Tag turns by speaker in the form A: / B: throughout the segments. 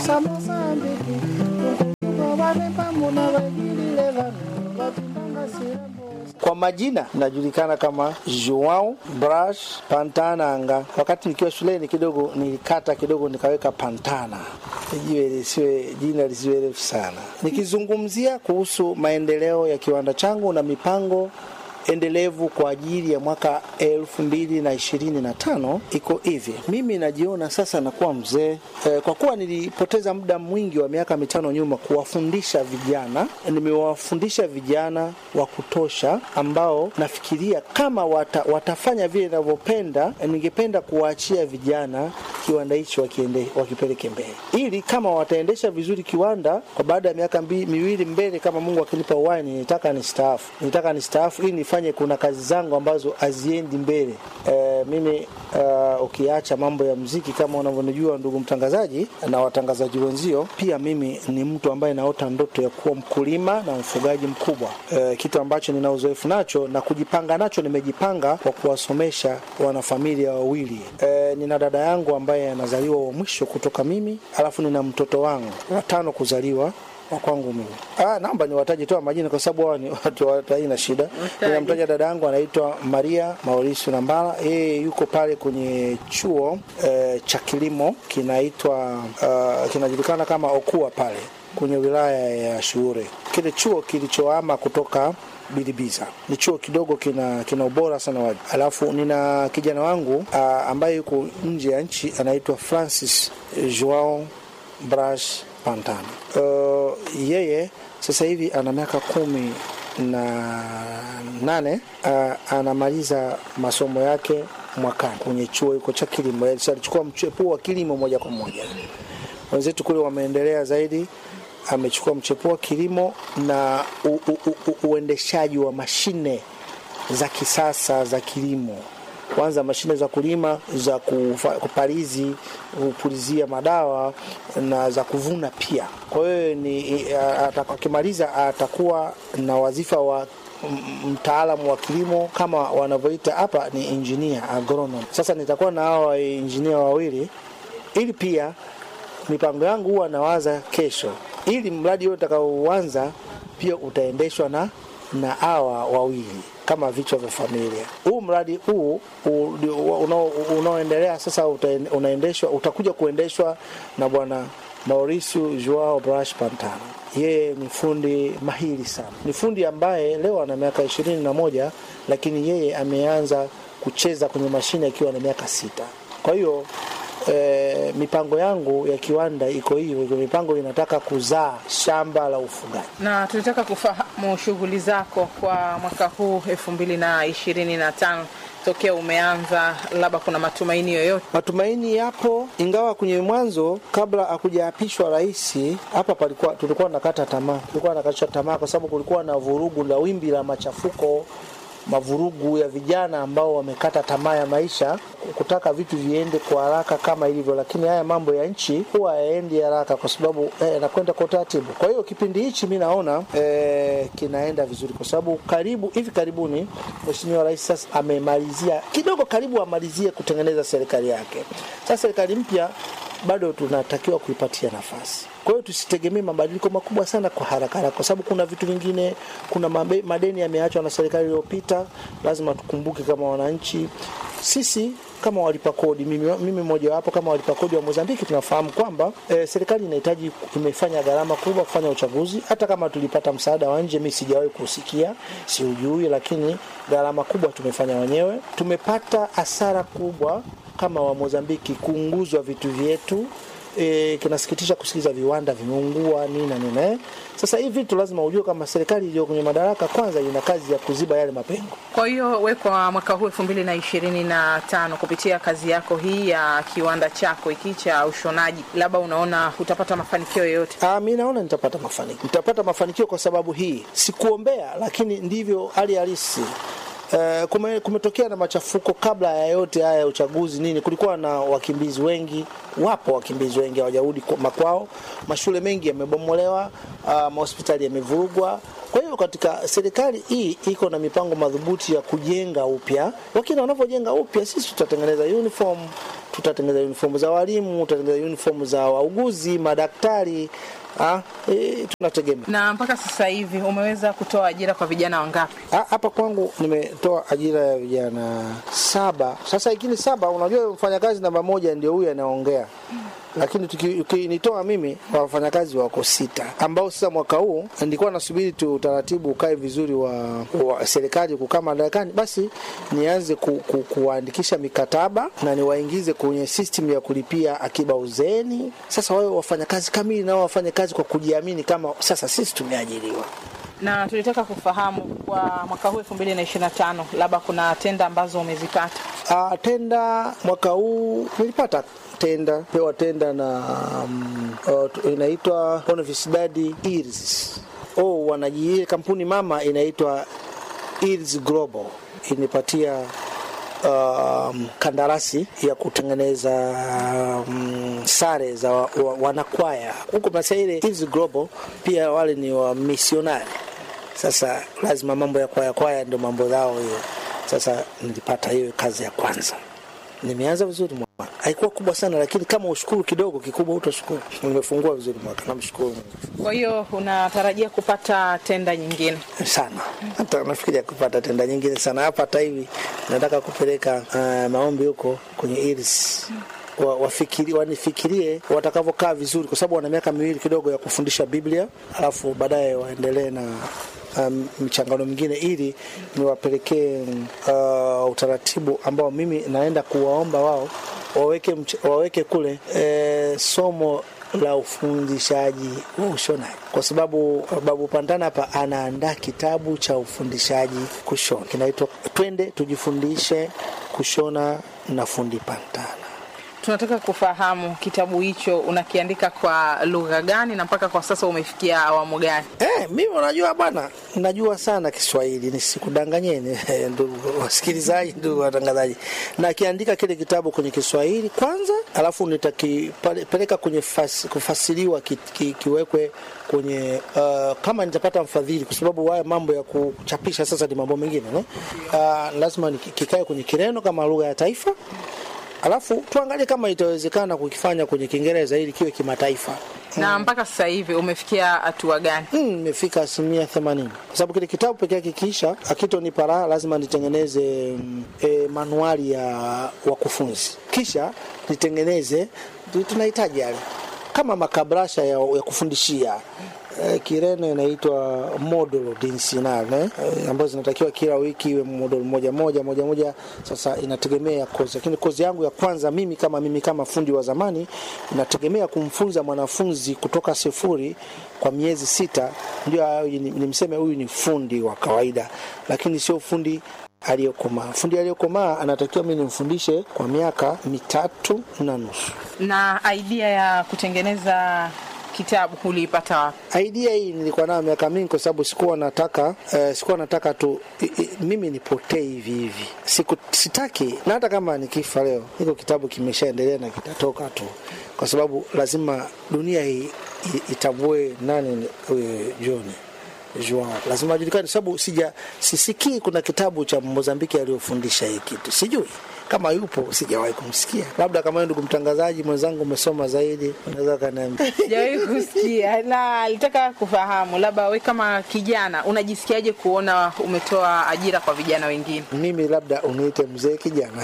A: sa mosambiki tukutuka vane pamuna vagilile vanu vatindanga sirambo kwa majina najulikana kama Joao Brash Pantananga. Wakati nikiwa shuleni kidogo nilikata kidogo nikaweka Pantana, jiwe lisiwe jina lisiwe refu sana. Nikizungumzia kuhusu maendeleo ya kiwanda changu na mipango endelevu kwa ajili ya mwaka elfu mbili na ishirini na tano iko hivi. Mimi najiona sasa nakuwa mzee e, kwa kuwa nilipoteza muda mwingi wa miaka mitano nyuma kuwafundisha vijana. Nimewafundisha vijana wa kutosha ambao nafikiria kama wata, watafanya vile ninavyopenda, ningependa kuwaachia vijana kiwanda hichi wakiende, wakipeleke mbele, ili kama wataendesha vizuri kiwanda kwa baada ya miaka mbi, miwili mbele, kama Mungu akinipa uhai, nitaka nistaafu, nitaka nistaafu ili nifanye, kuna kazi zangu ambazo haziendi mbele. E, mimi uh, ukiacha mambo ya mziki kama unavyonijua ndugu mtangazaji na watangazaji wenzio, pia mimi ni mtu ambaye naota ndoto ya kuwa mkulima na mfugaji mkubwa, e, kitu ambacho nina uzoefu nacho na kujipanga nacho. Nimejipanga kwa kuwasomesha wanafamilia wawili. E, nina dada yangu ambaye anazaliwa wa mwisho kutoka mimi, alafu nina mtoto wangu watano kuzaliwa wa kwangu mimi. Ah, naomba niwataje tu majina kwa sababu hao ni watu wa haina shida. Ninamtaja dada yangu anaitwa Maria Mauricio Nambala. Yeye yuko pale kwenye chuo eh, cha kilimo kinaitwa uh, kinajulikana kama Okua pale kwenye wilaya ya Shuure. Kile chuo kilichoama kutoka Bilibiza ni chuo kidogo, kina kina ubora sana waji. Alafu nina kijana wangu uh, ambaye yuko nje ya nchi anaitwa Francis Joao Brash Pantana. Uh, yeye sasa hivi ana miaka kumi na nane. Uh, anamaliza masomo yake mwakani kwenye chuo iko cha kilimo. Alichukua mchepuo wa kilimo moja kwa moja. Wenzetu kule wameendelea zaidi, amechukua mchepuo wa kilimo na u, u, u, uendeshaji wa mashine za kisasa za kilimo kwanza mashine za kulima za kufa, kupalizi kupulizia madawa na za kuvuna pia. Kwa hiyo ni akimaliza atakuwa na wadhifa wa mtaalamu wa kilimo kama wanavyoita hapa ni engineer agronom. Sasa nitakuwa na hawa engineer wawili, ili pia mipango yangu huwa nawaza kesho, ili mradi huo utakaoanza pia utaendeshwa na na hawa wawili kama vichwa vya familia. Huu mradi huu unaoendelea sasa unaendeshwa, utakuja kuendeshwa na bwana Mauricio Joao Brash Pantana. Yeye ni fundi mahiri sana, ni fundi ambaye leo ana miaka ishirini na moja, lakini yeye ameanza kucheza kwenye mashine akiwa na miaka sita. Kwa hiyo E, mipango yangu ya kiwanda iko hivyo. Mipango inataka kuzaa shamba la ufugaji,
B: na tunataka kufahamu shughuli zako kwa mwaka huu elfu mbili na ishirini na tano tokea umeanza, labda kuna matumaini yoyote?
A: Matumaini yapo, ingawa kwenye mwanzo kabla hakujaapishwa rais hapa palikuwa tulikuwa nakata tamaa, tulikuwa nakatisha tamaa kwa sababu kulikuwa na vurugu la wimbi la machafuko mavurugu ya vijana ambao wamekata tamaa ya maisha, kutaka vitu viende kwa haraka kama ilivyo, lakini haya mambo ya nchi huwa hayaendi haraka kwa sababu yanakwenda eh, kwa utaratibu. Kwa hiyo kipindi hichi mi naona eh, kinaenda vizuri kwa sababu karibu hivi karibuni Mheshimiwa Rais sasa amemalizia kidogo, karibu amalizie kutengeneza serikali yake. Sasa serikali mpya bado tunatakiwa kuipatia nafasi. Kwa hiyo tusitegemee mabadiliko makubwa sana kwa haraka haraka, kwa sababu kuna vitu vingine, kuna mabe, madeni yameachwa na serikali iliyopita. Lazima tukumbuke kama wananchi sisi kama walipa kodi, mimi, mimi mmoja wapo kama walipa kodi wa Mozambiki, tunafahamu kwamba e, serikali inahitaji, imefanya gharama kubwa kufanya uchaguzi. Hata kama tulipata msaada wa nje, mimi sijawahi kusikia, siujui, lakini gharama kubwa tumefanya wenyewe. Tumepata hasara kubwa kama wa Mozambiki, kuunguzwa vitu vyetu. E, kinasikitisha kusikiza viwanda vimeungua nini na nini eh. Sasa hivi vitu lazima ujue kama serikali iliyo kwenye madaraka kwanza ina kazi ya kuziba yale mapengo.
B: Kwa hiyo we kwa mwaka huu elfu mbili na ishirini na tano kupitia kazi yako hii ya kiwanda chako hiki cha ushonaji, labda unaona utapata mafanikio yoyote?
A: Ah, mi naona nitapata mafanikio, nitapata mafanikio kwa sababu hii sikuombea, lakini ndivyo hali halisi. Uh, kume, kumetokea na machafuko kabla ya yote haya ya uchaguzi nini. Kulikuwa na wakimbizi wengi, wapo wakimbizi wengi hawajarudi makwao, mashule mengi yamebomolewa, uh, mahospitali yamevurugwa. Kwa hiyo katika serikali hii iko na mipango madhubuti ya kujenga upya, lakini wanavyojenga upya, sisi tutatengeneza uniform tutatengeneza uniform za walimu, tutatengeneza uniform za wauguzi, madaktari ah, e, tunategemea
B: Na mpaka sasa hivi umeweza kutoa ajira kwa vijana wangapi?
A: Ha- hapa kwangu nimetoa ajira ya vijana saba. Sasa ikini saba, unajua mfanyakazi namba moja ndio huyu anaongea, lakini tuki- ukinitoa mimi wafanyakazi wako sita, ambao sasa mwaka huu nilikuwa nasubiri tu utaratibu ukae vizuri wa, wa serikali kukaa madarakani, basi nianze ku, ku, kuwaandikisha mikataba na niwaingize kwenye system ya kulipia akiba uzeeni. Sasa wawe wafanyakazi kamili, nao wafanye kazi kwa kujiamini, kama sasa sisi tumeajiriwa.
B: Na tulitaka kufahamu kwa mwaka huu 2025 labda kuna tenda ambazo umezipata.
A: Uh, tenda mwaka huu nilipata tenda pewa tenda na um, uh, tu- inaitwa Universidad Irs. Oh, wanaji ile kampuni mama inaitwa Irs Global inipatia um, kandarasi ya kutengeneza um, sare za wa, wa, wanakwaya huko Masaire. Irs Global pia wale ni wa misionari sasa lazima mambo ya kwaya kwaya ndio mambo yao hiyo. Sasa nilipata hiyo kazi ya kwanza, nimeanza vizuri mwaka. Haikuwa kubwa sana, lakini kama ushukuru kidogo, kikubwa utashukuru. Nimefungua vizuri mwaka, namshukuru Mungu
B: Kwa hiyo unatarajia kupata tenda nyingine?
A: sana. Hata nafikiria kupata tenda nyingine sana. Hapa hata hivi nataka kupeleka uh, maombi huko kwenye Iris wa, wafikiri, wanifikirie watakavyokaa vizuri, kwa sababu wana miaka miwili kidogo ya kufundisha Biblia, alafu baadaye waendelee na um, michangano mingine, ili niwapelekee uh, utaratibu ambao mimi naenda kuwaomba wao waweke, mch- waweke kule eh, somo la ufundishaji wa ushonaji, kwa sababu Babu Pantana hapa anaandaa kitabu cha ufundishaji kushona, kinaitwa Twende Tujifundishe Kushona na Fundi Pantana.
B: Tunataka kufahamu kitabu hicho unakiandika kwa lugha gani na mpaka kwa sasa umefikia awamu gani?
A: Eh, mimi unajua bwana, najua sana Kiswahili, nisikudanganyeni ndugu wasikilizaji, ndugu watangazaji. Nakiandika kile kitabu kwenye Kiswahili kwanza, alafu nitakipeleka kwenye fas, kufasiriwa ki, ki, kiwekwe kwenye uh, kama nitapata mfadhili, kwa sababu haya mambo ya kuchapisha sasa ni mambo mengine ne? Uh, lazima niki- kikae kwenye Kireno kama lugha ya taifa alafu tuangalie kama itawezekana kukifanya kwenye Kiingereza ili kiwe kimataifa.
B: Na mpaka sasa hivi umefikia hatua gani?
A: Mm, nimefika asilimia themanini kwa sababu kile kitabu peke yake kiisha akitonipa raha, lazima nitengeneze mm, e, manuali ya wakufunzi, kisha nitengeneze tu- tunahitaji yale kama makabrasha ya, ya kufundishia e, Kireno inaitwa modulo dinsinale e, ambazo zinatakiwa kila wiki iwe modulo moja moja moja moja. Sasa inategemea kozi, lakini kozi yangu ya kwanza mimi kama mimi kama fundi wa zamani inategemea kumfunza mwanafunzi kutoka sifuri kwa miezi sita, ndio awe ni- nimseme huyu ni fundi wa kawaida, lakini sio fundi aliyokomaa. Fundi aliyokomaa anatakiwa mimi nimfundishe kwa miaka mitatu na nusu.
B: Na idea ya kutengeneza kitabu uliipata wapi?
A: idea hii nilikuwa nayo miaka mingi, kwa sababu sikuwa nataka eh, sikuwa nataka tu i, i, mimi nipotee hivi hivi, siku sitaki, na hata kama nikifa leo, hiko kitabu kimeshaendelea na kitatoka tu, kwa sababu lazima dunia hii i- itambue nani huyu John Joao, lazima ajulikane, sababu sija sisikii kuna kitabu cha Mozambiki aliyofundisha hii kitu, sijui kama yupo, sijawahi kumsikia. Labda kama wewe ndugu mtangazaji mwenzangu umesoma zaidi, unaweza kaniambia.
B: Sijawahi kusikia, na alitaka kufahamu labda we kama kijana unajisikiaje kuona umetoa ajira kwa vijana wengine?
A: mimi labda uniite mzee kijana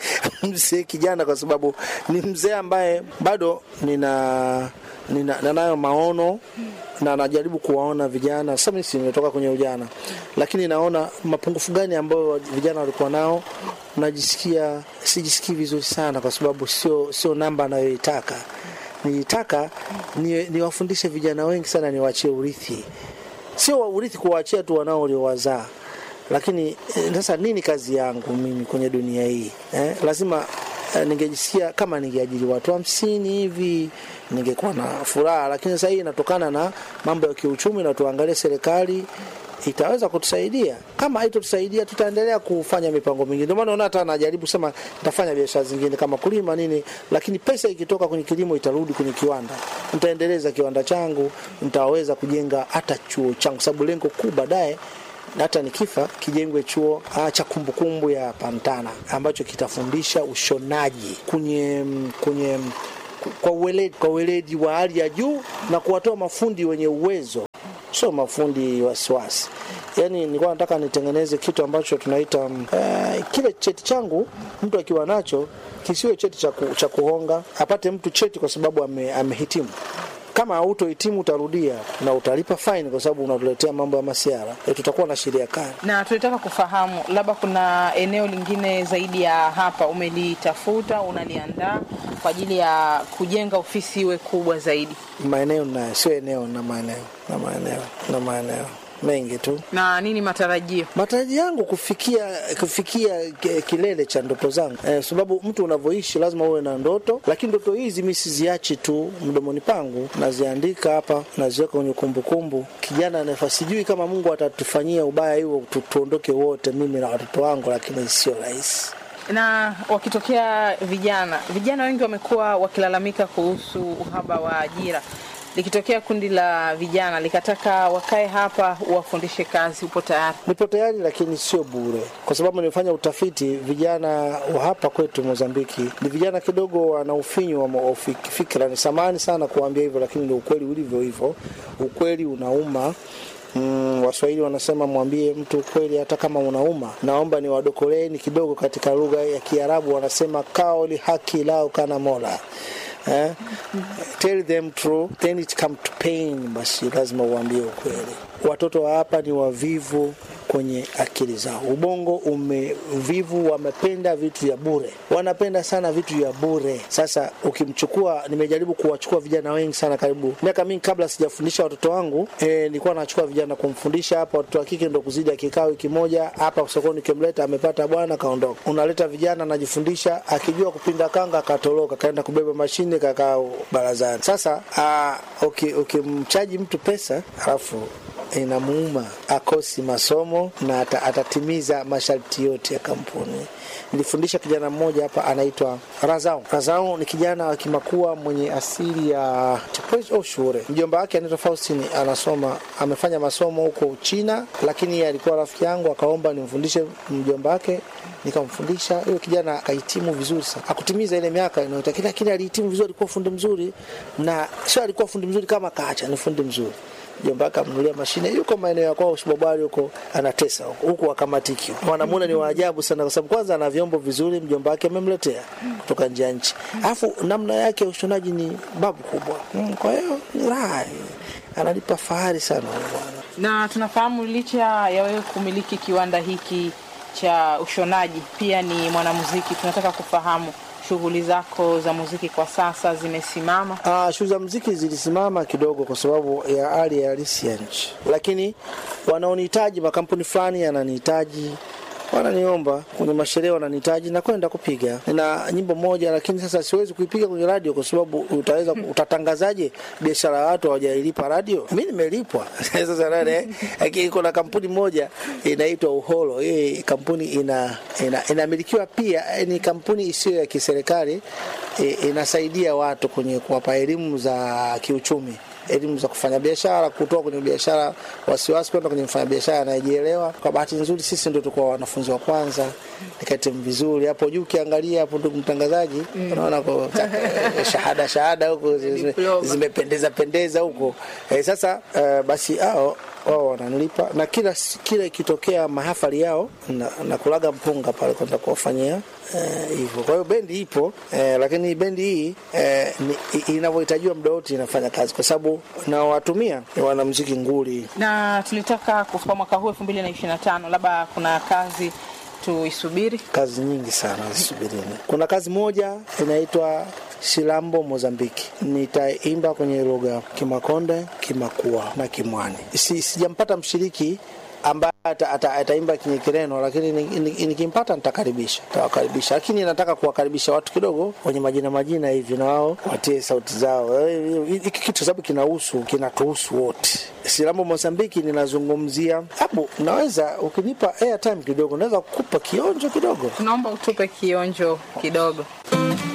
A: mzee kijana kwa sababu ni mzee ambaye bado nina nina nanayo maono na najaribu kuwaona vijana sasa mimi si nimetoka kwenye ujana lakini naona mapungufu gani ambayo vijana walikuwa nao najisikia sijisikii vizuri sana kwa sababu sio sio namba anayoitaka nilitaka ni, niwafundishe vijana wengi sana niwaachie urithi sio wa- urithi kuwaachia tu wanao waliowazaa lakini eh, sasa nini kazi yangu mimi kwenye dunia hii eh? lazima eh, ningejisikia kama ningeajiri watu hamsini hivi ningekuwa na furaha lakini sasa hii inatokana na mambo ya kiuchumi na tuangalie serikali itaweza kutusaidia kama haitotusaidia tutaendelea kufanya mipango mingine ndio maana unaona hata najaribu sema nitafanya biashara zingine kama kulima nini lakini pesa ikitoka kwenye kilimo itarudi kwenye kiwanda nitaendeleza kiwanda changu nitaweza kujenga hata chuo changu sababu lengo kuu baadaye hata nikifa kijengwe chuo ah, cha kumbukumbu ya Pantana ambacho kitafundisha ushonaji kwenye kwenye kwa uweledi, kwa uweledi wa hali ya juu na kuwatoa mafundi wenye uwezo, sio mafundi wasiwasi. Yani nilikuwa nataka nitengeneze kitu ambacho tunaita uh, kile cheti changu mtu akiwa nacho kisiwe cheti cha ku- cha kuhonga, apate mtu cheti kwa sababu ame, amehitimu kama hautohitimu utarudia na utalipa faini kwa sababu unatuletea mambo ya masiara e, tutakuwa na sheria kali.
B: Na tulitaka kufahamu labda kuna eneo lingine zaidi ya hapa umelitafuta, unaliandaa kwa ajili ya kujenga ofisi iwe kubwa zaidi,
A: Maeneo nayo sio eneo na maeneo na maeneo na maeneo mengi tu.
B: na nini matarajio?
A: Matarajio yangu kufikia kufikia ki- kilele cha ndoto zangu eh, sababu mtu unavyoishi lazima uwe na ndoto, lakini ndoto hizi mi siziachi tu mdomoni pangu, naziandika hapa, naziweka kwenye kumbukumbu. Kijana nafa, sijui kama Mungu atatufanyia ubaya huo tu, tuondoke wote, mimi na watoto wangu, lakini sio rahisi.
B: Na wakitokea vijana, vijana wengi wamekuwa wakilalamika kuhusu uhaba wa ajira. Likitokea kundi la vijana likataka wakae hapa uwafundishe kazi, upo tayari?
A: Nipo tayari, lakini sio bure, kwa sababu nimefanya utafiti. Vijana wa hapa kwetu Mozambiki ni vijana kidogo wana ufinyu wa mo- fik- fikra. Ni samani sana kuambia hivyo, lakini ni ukweli ulivyo hivyo. Ukweli unauma. Mm, Waswahili wanasema mwambie mtu ukweli hata kama unauma. Naomba niwadokoleeni kidogo katika lugha ya Kiarabu, wanasema kaoli haki lao kana mola eh? Tell them true then it come to pain. Basi lazima uambie ukweli. Watoto wa hapa ni wavivu kwenye akili zao, ubongo umevivu, wamependa vitu vya bure, wanapenda sana vitu vya bure. Sasa ukimchukua, nimejaribu kuwachukua vijana wengi sana, karibu miaka mingi kabla sijafundisha watoto wangu eh, nilikuwa nachukua vijana kumfundisha hapa. Watoto wa kike ndo kuzidi akikaa wiki moja hapa sokoni, kimleta amepata bwana kaondoka. Unaleta vijana anajifundisha, akijua kupinda kanga akatoroka, kaenda kubeba mashine kakaa barazani. Sasa ah, uki- ukimchaji mtu pesa alafu inamuuma akosi masomo na ata, atatimiza masharti yote ya kampuni. Nilifundisha kijana mmoja hapa anaitwa Razau. Razau ni kijana wa Kimakua mwenye asili ya Chepwezi au Shure. Mjomba wake anaitwa Faustin, anasoma amefanya masomo huko Uchina, lakini yeye alikuwa rafiki yangu, akaomba nimfundishe mjomba wake nikamfundisha huyo kijana akahitimu vizuri sana, akutimiza ile miaka inayotakiwa, lakini alihitimu vizuri, alikuwa fundi mzuri, na sio alikuwa fundi mzuri kama kaacha, ni fundi mzuri mjomba wake amnunulia mashine, yuko maeneo ya kwao Usibobari huko, anatesa huko huku, akamatiki mwanamume ni waajabu sana, kwa sababu kwanza ana vyombo vizuri, mjomba wake amemletea kutoka nje ya nchi, alafu namna yake ya ushonaji ni babu kubwa. Mm, Kwa hiyo ni raha, analipa fahari sana huyo bwana.
B: Na tunafahamu licha ya wewe kumiliki kiwanda hiki cha ushonaji, pia ni mwanamuziki. Tunataka kufahamu shughuli zako za muziki kwa sasa zimesimama?
A: Ah, shughuli za muziki zilisimama kidogo kwa sababu ya hali ya halisi ya nchi, lakini wanaonihitaji, makampuni fulani yananihitaji wananiomba kwenye masherehe, wananihitaji na kwenda kupiga na nyimbo moja, lakini sasa siwezi kuipiga kwenye radio kwa sababu utaweza utatangazaje biashara ya watu hawajailipa radio? Mi nimelipwa sasa nane, lakini kuna kampuni moja inaitwa Uholo. Hii kampuni ina, ina, inamilikiwa pia, ni kampuni isiyo ya kiserikali e, inasaidia watu kwenye kuwapa elimu za kiuchumi elimu za kufanya biashara, kutoka kwenye biashara wasiwasi kwenda kwenye mfanya biashara anayejielewa. Kwa bahati nzuri, sisi ndio tulikuwa wanafunzi wa kwanza, nikatimu vizuri hapo juu. Ukiangalia hapo, ndugu mtangazaji, unaona kwa shahada shahada huko zime-
B: Diploma.
A: zimependeza pendeza huko eh, sasa eh, basi hao wao wananilipa na kila kila ikitokea mahafali yao na, na kulaga mpunga pale kwenda kuwafanyia eh, hivyo. Kwa hiyo bendi ipo eh, lakini bendi hii eh, ni- i- inavyohitajiwa muda wote inafanya kazi, kwa sababu nawatumia ni wanamuziki nguli.
B: Na tulitaka kufika mwaka huu elfu mbili na ishirini na tano, labda kuna kazi tuisubiri.
A: Kazi nyingi sana zisubirini. Kuna kazi moja inaitwa Shilambo Mozambiki, nitaimba kwenye lugha Kimakonde, Kimakua na Kimwani. Si, sijampata mshiriki ambaye ata- ata- ataimba kwenye Kireno, lakini ni- ni- nikimpata nitakaribisha, nitawakaribisha, lakini nataka kuwakaribisha watu kidogo wenye majina majina hivi, na wao watie sauti zao. Eh, Hiki kitu sababu kinahusu kinatuhusu wote. Silambo Mozambiki ninazungumzia hapo, naweza ukinipa airtime kidogo, naweza kukupa kionjo kidogo.
B: Tunaomba utupe kionjo kidogo.